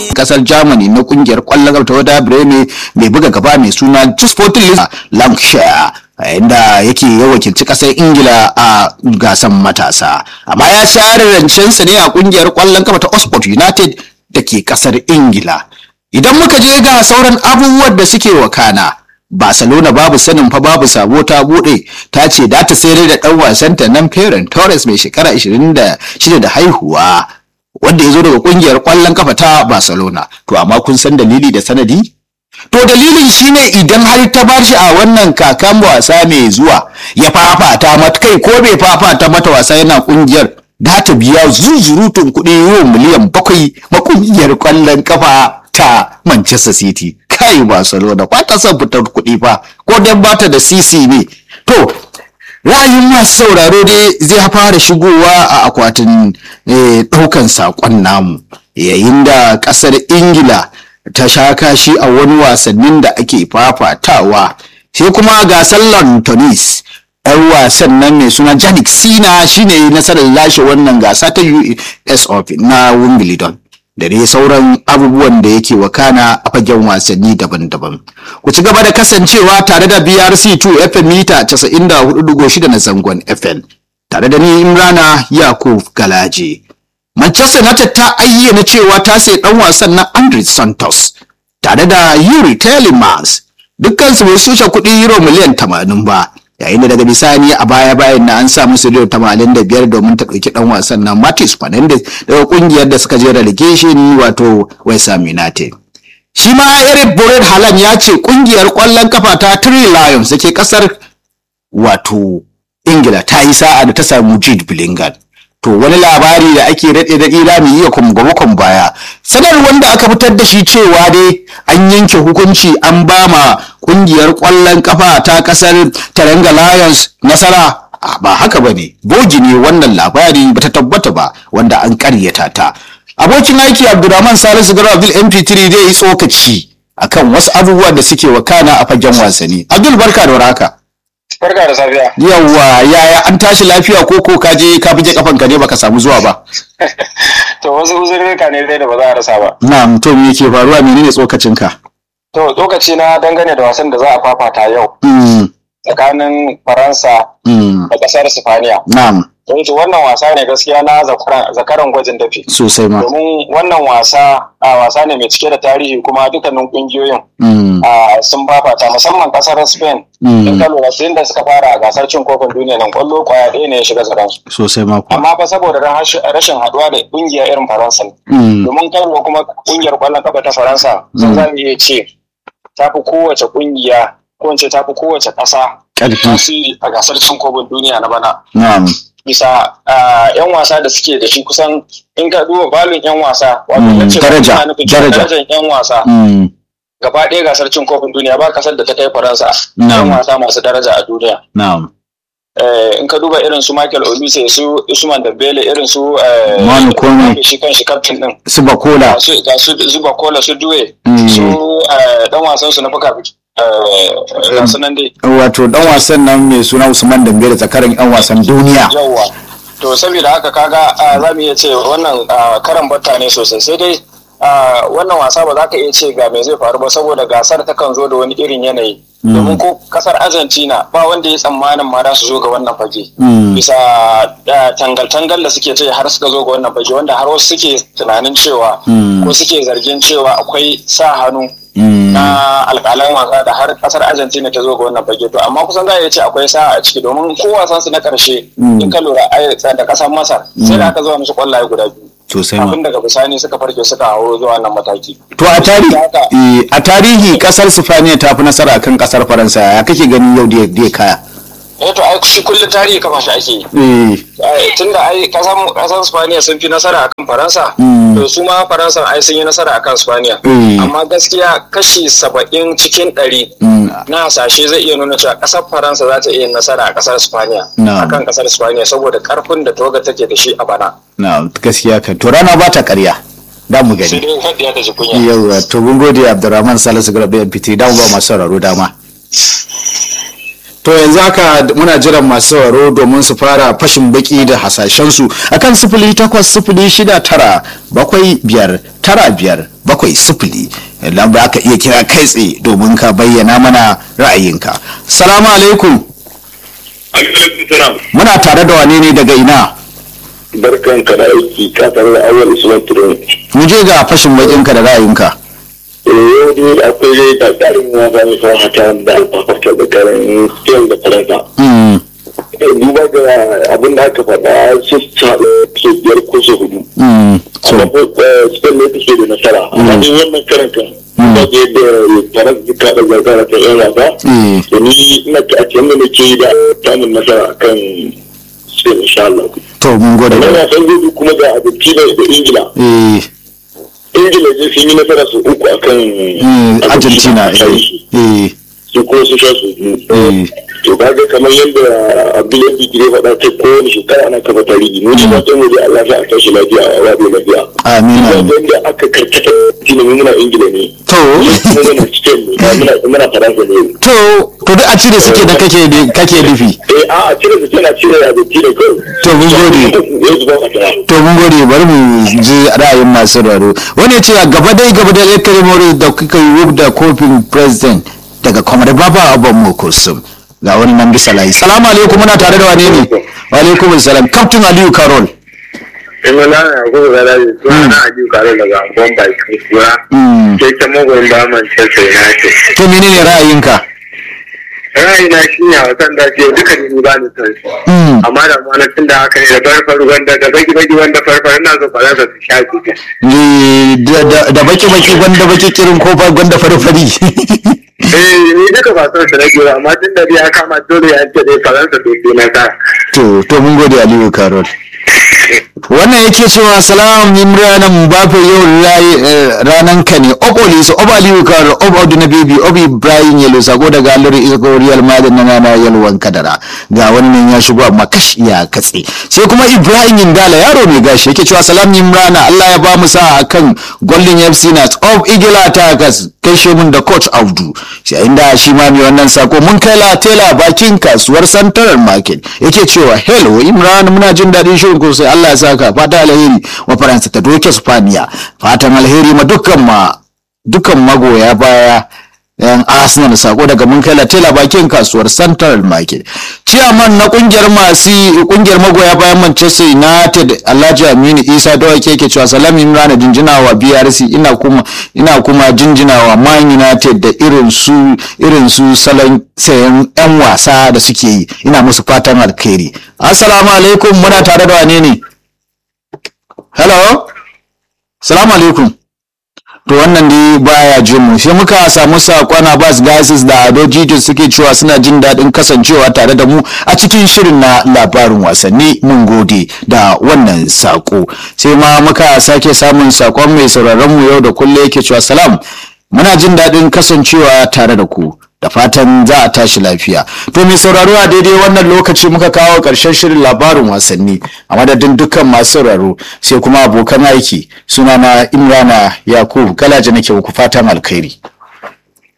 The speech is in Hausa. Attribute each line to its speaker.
Speaker 1: kasar germany na kungiyar kwallon kafa ta wada breme mai buga gaba mai suna sporting lancashire inda yake ya wakilci kasar ingila a gasan matasa amma ya share rancensa ne a kungiyar kwallon kafa ta oxford united da ke kasar ingila idan muka je ga sauran abubuwan da suke wakana barcelona babu sanin fa babu sabo ta bude ta ce da ta sayar da dan wasanta nan Ferran Torres mai shekara 26 da haihuwa wanda ya zo daga kungiyar kwallon kafa ta barcelona to amma kun san dalili da sanadi To dalilin shine idan har ta bar shi a wannan kakan wasa mai zuwa ya fafata mata kai ko bai fafata mata wasa yana kungiyar da ta biya zuzurutun kuɗi euro miliyan bakwai ma kungiyar kwallon kafa ta Manchester City. Kai Barcelona ba ta son fitar kuɗi fa ko dan bata da CC ne. To ra'ayin masu sauraro dai zai fara shigowa a akwatin ɗaukan saƙon namu yayin da ƙasar Ingila ta sha kashi a wani wasannin da ake fafatawa sai kuma gasar Tunis yan wasan nan mai suna Janik Sina shine nasarar lashe wannan gasa ta US Open na Wimbledon da dai sauran abubuwan da yake wakana a fagen wasanni daban-daban. Ku ci gaba da kasancewa tare da BRC 2 FM mita 94.6 na zangon FM tare da ni Imrana Yakub Galaje. Manchester United ta ayyana cewa ta sai dan wasan na Andre Santos tare da Yuri Telemans dukkan su bai sushe kuɗi euro miliyan 80 ba yayin da daga bisani a baya bayan na an sa musu euro 85 domin ta ɗauki dan wasan na Matis Fernandes daga kungiyar da suka je relegation wato West Ham United. Shi ma Eric Bored Haaland ya ce kungiyar ƙwallon kafa ta Three Lions da ke ƙasar wato Ingila ta yi sa'a da ta samu Jude Bellingham. to wani labari da ake daɗe daɗe za mu iya kumgwamukon baya sanar wanda aka fitar da shi cewa dai an yanke hukunci an ba ma ƙungiyar ƙwallon ƙafa ta ƙasar taranga lions nasara ba haka ba ne bogi ne wannan labari ba ta tabbata ba wanda an ƙaryata ta abokin aiki abdulrahman salisu garo abdul mp3 zai yi tsokaci akan wasu abubuwa da suke wakana a fagen wasanni abdul barka da warhaka
Speaker 2: Barka da safiya.
Speaker 1: Yawwa yaya an tashi lafiya ko ko ka je ka bije kafan ka ne baka samu zuwa ba.
Speaker 2: To wasu uzurrika ne dai da ba za a rasa ba.
Speaker 1: Na'am to me yake faruwa menene tsokacin ka?
Speaker 2: To lokaci na dangane da wasan da za a fafata yau
Speaker 1: Mm.
Speaker 2: tsakanin Faransa
Speaker 1: Mm.
Speaker 2: da ƙasar Sifaniya.
Speaker 1: Na'am
Speaker 2: Don to wannan wasa ne gaskiya na zakaran zakaran gwajin dafi.
Speaker 1: sosai ma.
Speaker 2: Domin wannan wasa a wasa ne mai cike da tarihi kuma dukkanin kungiyoyin
Speaker 1: Mm.
Speaker 2: a sun fafata musamman ƙasar Spain. In
Speaker 1: Mm.
Speaker 2: ka lura sai da suka fara a gasar cin kofin duniya nan kwallo kwaya ɗaya ne ya shiga zaransu.
Speaker 1: Sosai ma kuwa.
Speaker 2: Amma fa saboda rashin rashin haɗuwa da kungiya irin Faransa ne.
Speaker 1: Mm.
Speaker 2: domin kano kuma kungiyar kwallon kafa ta faransa sun za mu iya ce ta fi kowace kungiya ko in ce ta fi kowace ƙasa
Speaker 1: Ƙarfi.
Speaker 2: tasiri a gasar cin kofin duniya na bana
Speaker 1: Na'am.
Speaker 2: bisa ah, yan wasa da suke da shi kusan in ka duba balin yan wasa wato
Speaker 1: Mm,
Speaker 2: na ce
Speaker 1: daraja,
Speaker 2: ina nufin
Speaker 1: daraja.
Speaker 2: darajar yan wasa
Speaker 1: Mm.
Speaker 2: gaba ɗaya gasar cin kofin duniya ba kasar da ta kai faransa yan
Speaker 1: Na'am.
Speaker 2: wasa masu daraja a duniya
Speaker 1: Na'am.
Speaker 2: Eh, in ka duba irin su Michael Olise su Usman Dembele irin su eh,
Speaker 1: Manu Kone.
Speaker 2: shi kan shi kaftin din
Speaker 1: Su Bakola.
Speaker 2: ga su ga su zuba kola su duwe
Speaker 1: Mm.
Speaker 2: su eh, dan wasan su na fuka ga su nan dai
Speaker 1: Wato dan wasan nan mai suna Usman Dambele tsakanin yan wasan duniya.
Speaker 2: yawwa to saboda haka kaga ah, za mu iya ce wannan ah, karan batta ne sosai sai dai ah, wannan wasa ba za ka iya ce ga me zai faru ba saboda gasar takan zo da wani irin yanayi domin ko kasar argentina ba wanda ya tsammanin ma za su zo ga wannan fage
Speaker 1: Mm.
Speaker 2: bisa ah, tangal-tangal da suke ce har suka zo ga wannan fage wanda har wasu suke tunanin cewa
Speaker 1: Mm.
Speaker 2: ko suke zargin cewa akwai sa hannu
Speaker 1: Mm.
Speaker 2: na alƙalan wasa da har kasar Argentina ta zo ga wannan fage to amma kusan za a iya ce akwai sa'a a ciki domin ko wasan su na ƙarshe
Speaker 1: Mm.
Speaker 2: in ka lura ai da kasar Masar sai da aka zuwa musu kwallaye guda biyu
Speaker 1: Sosai ma.
Speaker 2: kafin daga bisani suka farke suka hawo zuwa wannan mataki
Speaker 1: To a tarihi
Speaker 2: Haka.
Speaker 1: eh, a tarihi kasar Sifaniya ta fi nasara akan kasar Faransa ya kake gani yau da da kaya.
Speaker 2: eh to ai shi kullum tarihi kafa shi ake yi
Speaker 1: Eh.
Speaker 2: Ai, tunda ai kasan kasan Spaniya sun fi nasara akan Faransa
Speaker 1: Mm.
Speaker 2: to su ma Faransa ai sun yi nasara akan Spaniya
Speaker 1: Mm.
Speaker 2: amma gaskiya kashi saba'in cikin ɗari
Speaker 1: Mm.
Speaker 2: na hasashe zai iya nuna cewa kasar faransa za ta iya nasara a kasar spaniya
Speaker 1: Na'am.
Speaker 2: akan kasar spaniya saboda karfin da toga take da shi a bana
Speaker 1: Na gaskiya kan to rana ba ta ƙarya. Da mu
Speaker 2: sai
Speaker 1: gani.
Speaker 2: dai kadda ya ta ji kunya
Speaker 1: Yawwa to mun gode Abdurrahman Salisu Garba FPT da mu ba masu sauraro dama. to yanzu haka muna jiran masu sauraro domin su fara fashin baki da hasashensu akan sifili takwas sifili shida tara bakwai biyar tara biyar bakwai sifili lamba aka iya kira kai tsaye domin ka bayyana mana ra'ayinka salamu alaikum muna tare da wane ne daga ina
Speaker 3: barkan ka da aiki ka tare da awal usman turon
Speaker 1: mu je ga fashin bakinka da ra'ayinka
Speaker 3: eh yau dai akwai dai tsarin wasa mai kawo hata da alfafarta da karin spain da faransa
Speaker 1: Mm,
Speaker 3: duba ga abin da aka faɗa su ke biyar ko su hudu
Speaker 1: mm, so
Speaker 3: amma spain ne take da nasara amma ni wannan karan kan da ke da faransa duka da zargara ta yan wasa
Speaker 1: eh,
Speaker 3: da ni ina ta a cikin da nake yi da samun nasara akan spain insha Allah
Speaker 1: to mun gode
Speaker 3: wannan
Speaker 1: da
Speaker 3: wasan gudu kuma da argentina da ingila
Speaker 1: eh,
Speaker 3: ingila zai sun yi nasara su uku akan
Speaker 1: mm, argentina eh, eh,
Speaker 3: su kuma su sha su biyu
Speaker 1: eh.
Speaker 3: to kaga kamar yadda abdullahi bigire faɗa ta kowane shekara ana kafa tarihi mu ji fatan mu da Allah za a tashi lafiya a wado lafiya
Speaker 1: amin amin
Speaker 3: yadda aka karkata shine mu muna ingila ne
Speaker 1: to
Speaker 3: mu muna cikin ne ba muna muna faransa ne
Speaker 1: to to duk a cire suke da kake kake nufi
Speaker 3: eh a a cire su tana cire a doki da kai
Speaker 1: To, mun gode.
Speaker 3: yanzu ba ka tara
Speaker 1: to mun gode bari mu ji ra'ayin masu raro wani ya ce gaba dai gaba da ya kare mori da kuka yi da kofin president daga kwamar baba abban mu kusum ga wani nan bisa layi salamu alaikum muna tare da wane ne wa alaikum salam captain aliyu karol
Speaker 3: ina na na ko ga dai to na aji kare daga bomba ki kura
Speaker 1: Mm.
Speaker 3: ke ta magoyin ba Manchester United
Speaker 1: to menene ra'ayinka
Speaker 3: ra'ayina shi ne a wasan da ce duka ne ba ni son shi
Speaker 1: Mm.
Speaker 3: amma da mana tun da haka ne da farfar wanda da baki baki wanda farfar ina so fara da su sha su
Speaker 1: Eh, da- da da baki baki gwanda baki kirin ko ba gwanda fari fari
Speaker 3: eh ni duka ba son su rage ba amma tun da dai ya kama dole ya ce dai faransa to sai na sa
Speaker 1: to to mun gode aliyu karol wannan yake cewa salam imran mbappe yau rayi- eh, ranan ka ne oboli so obali kar ob odu na bibi obi ibrahim yelo sako daga alori isko real madrid na nana yalwan kadara ga wannan ya shigo amma kash ya katse sai kuma ibrahim indala yaro mai gashi yake cewa salam imran allah ya ba mu sa akan golden fc nat of igila takas kai mun da coach abdu sai inda shi ma mai wannan sako mun kai la tela bakin kasuwar central market yake cewa hello imran muna jin daɗin shirin ku sai allah ya saka fata alheri wa faransa ta doke spaniya fatan alheri ma dukkan ma dukkan magoya baya yan arsenal sako daga mun kai latela bakin kasuwar central market chairman na kungiyar masu kungiyar magoya bayan manchester united alhaji aminu isa dawake yake cewa salam imran jinjina wa brc ina kuma ina kuma jinjina wa man united da irin su irin su salon sayan yan wasa da suke yi ina musu fatan alkhairi assalamu alaikum muna tare da wane ne hello assalamu alaikum to wannan dai baya jin mu sai muka samu sakon Abbas Gasis da Ado Jijin suke cewa suna jin daɗin kasancewa tare da mu a cikin shirin na labarin wasanni mun gode da wannan sako sai ma muka sake samun sakon mai sauraron mu yau da kulle yake cewa salam muna jin daɗin kasancewa tare da ku da fatan za a tashi lafiya to mai sauraro a daidai wannan lokaci muka kawo ƙarshen shirin labarin wasanni a madadin dukkan masu sauraro sai kuma abokan aiki sunana imrana yakubu galaji nake muku fatan alkhairi